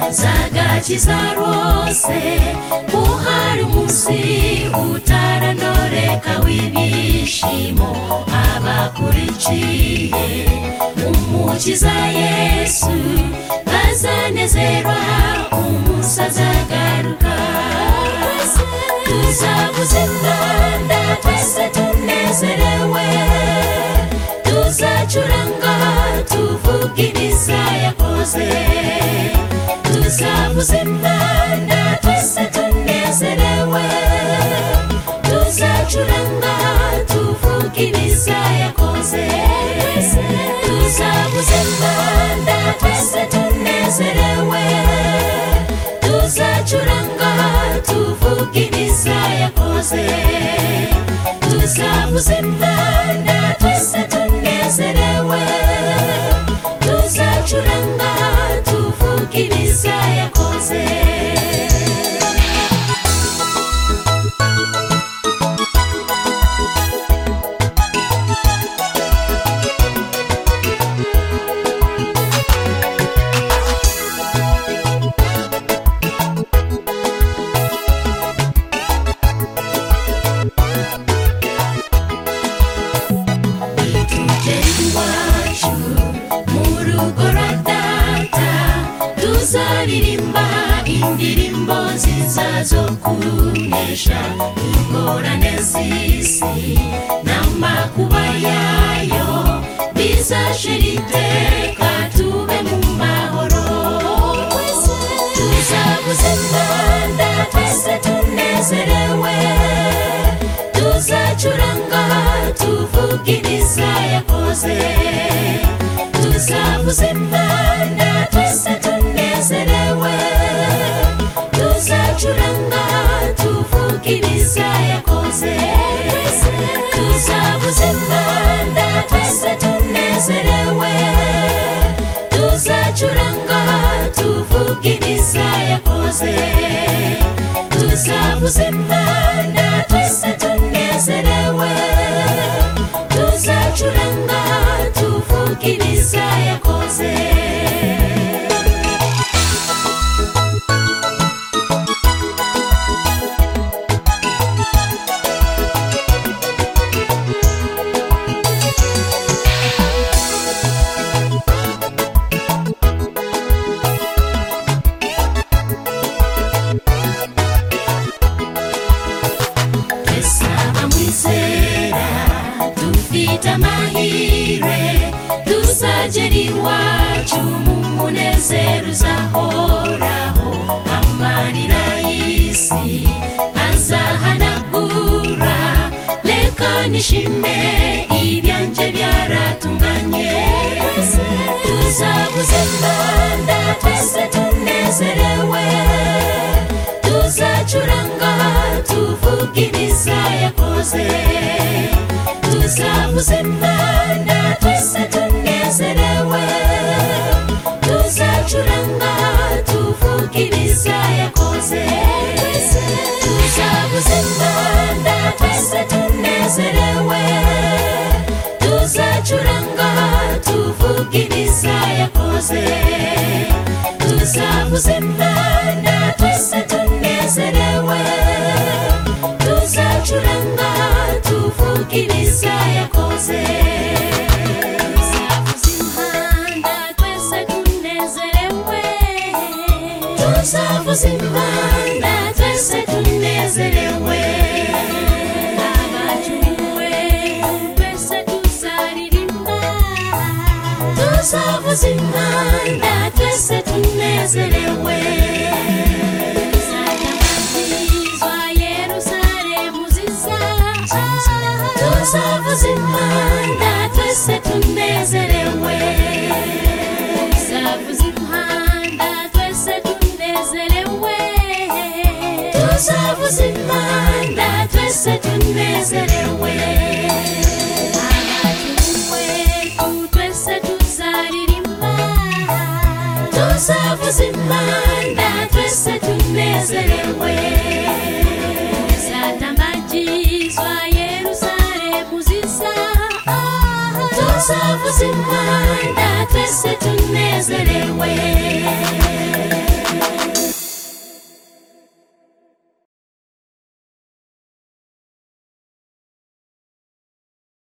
zagakiza rwose uhari munsi utaranondoreka w'ibyishimo abakurikiye umukiza yesu bazanezerwa umunsi azagaruka tuzavuza impanda twese tunezerewe tuzacuranga tuvuge ibiza yakoze tuzavuza impanda twese tunezerewe tuzacuranga tuvuge ibiza yakoze tuzavuza impanda twese tunezerewe tuzacuranga tuvuge ibiza yakoze tuzavuza impanda twese tunezerewe tuzacuranga tuvuge ibiza yakoze iwacu mu rugo rwa data tuzaririmba indirimbo nziza zo kunesha ingorane z'isi n'amakuba yayo bizashira iteka tube mu mahoro tuzavuza impanda twese tunezerewe tuzacuranga tuvuge ibiza yakoze tuzavuza impanda twese tunezerewe tuzacuranga tuvuge ibiza yakoze tuzavuza impanda twese tunezerewe tuzacuranga tuvuge ibiza yakoze tuzavuza impanda twese tunezerewe tuzacuranga tuvuge ibiza yakoze twese abamwizera dufite amahirwe tuzagera iwacu mu munezero uzahoraho amarira y'isi azahanagura reka nishime ibyanjye byaratunganye tuzabuze impanda twese tunezerewe tuzacuranga tuvuge ibiza yakoze tuzavuza impanda twese tunezerewe tuzacuranga tuvuge ibiza yakoze tuzavuza impanda twese tunezerewe tuzacuranga tuvuge ibiza yakoze tuzavuza impanda twese tunezerewe tuzacuranga tuvuge ibiza yakoze tuzavuza impanda twese tunezerewe tuzavuza impanda twese tunezerewe abacuwe twese tuzaririmba tuzavuza impanda twese tunezerewe tuzatabagizwa yerusalemu ziza tuzavuza impanda twese tunezerewe tuzavuza impanda twese tunezerewe tuzavuza impanda twese tunezerewe abacunwe twese tuzaririmba tuzavuza impanda twese tunezerewe zatambagizwa yerusalemu ziza tuzavuza impanda twese tunezerewe